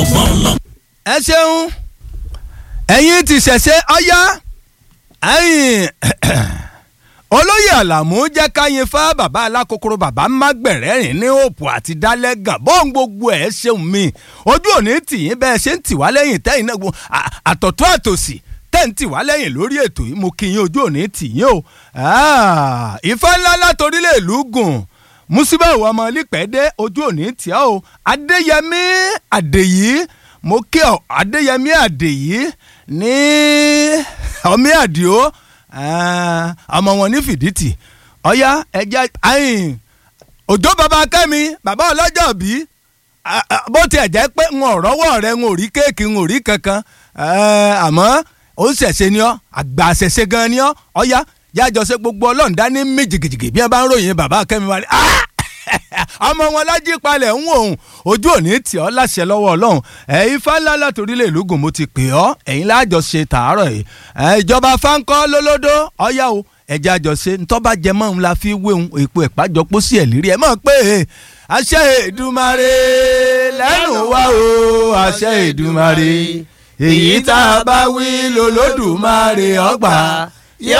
ọgbọ́n ọlọ́gbọ́n. ẹ ṣeun ẹ̀yin ti ṣẹ̀ṣẹ̀ ọ̀yá ẹ̀yin olóyè àlàmú jẹ́ káyin fá bàbá alákòókòrò bàbá mágbẹ̀rẹ́ rìn ní òpó àti dálẹ́gàn bóun gbogbo ẹ̀ ṣeun mi ojú òní tìyín bẹ́ẹ̀ ṣe ń tì wá lẹ́yìn tẹ́yìn náà gbọ́- à- àtọ̀tún àtòsì tẹ́ ń tì wá lẹ́yìn lórí ètò yìí mo kí yín ojú òní tìyín o Ah, ìfẹ́ ńlá látorílẹ̀ ìlú gùn musibawo ọmọ lípẹ́dé ojú òní tíá o adéyẹmí àdèyí mo kí ọ adéyẹmí àdèyí ní ọmí àdìo ah, ọmọ wọn ní fìdítì ọyá ẹjẹ ayin òjò bàbá kẹ́mi bàbá ọlọ́jọ́ bí bó tiẹ̀ jẹ́ pé n ò rọ́wọ́ rẹ n ò rí kéèkì n ò rí kankan eh, àmọ́ ó ń ṣẹ̀ṣẹ̀ ni ọ́ àgbà ṣẹ̀ṣẹ̀ gan ni ọ́ ọ̀yá yájọ ṣe gbogbo ọlọ́run dání mí jìgìjìgì bí wọ́n bá ń ròyìn bàbá kẹ́mi wá ní ọmọ wọn lájí palẹ̀ ń wò ó ojú òní tì ọ́ láṣẹ lọ́wọ́ ọlọ́run ẹ̀ ifá ńlá látòrílẹ̀ ìlúgùn mo ti pè ọ́ ẹ̀yin láàjọ ṣe tàárọ̀ yìí ẹ̀ ìjọba fáńkọ́ lólódó ọ̀yá o ẹ̀jẹ̀ àjọṣe ntọ́ba jẹmọ́ ń la fi wéhun èpo ẹ̀pájọpọ̀ sí ẹ̀ lérí ẹ̀ mọ̀ pé àṣẹ Èdùmàrè lẹ́nu wá o àṣẹ Èdùmàrè èyí tá a bá wí lolódùmarè ọgbà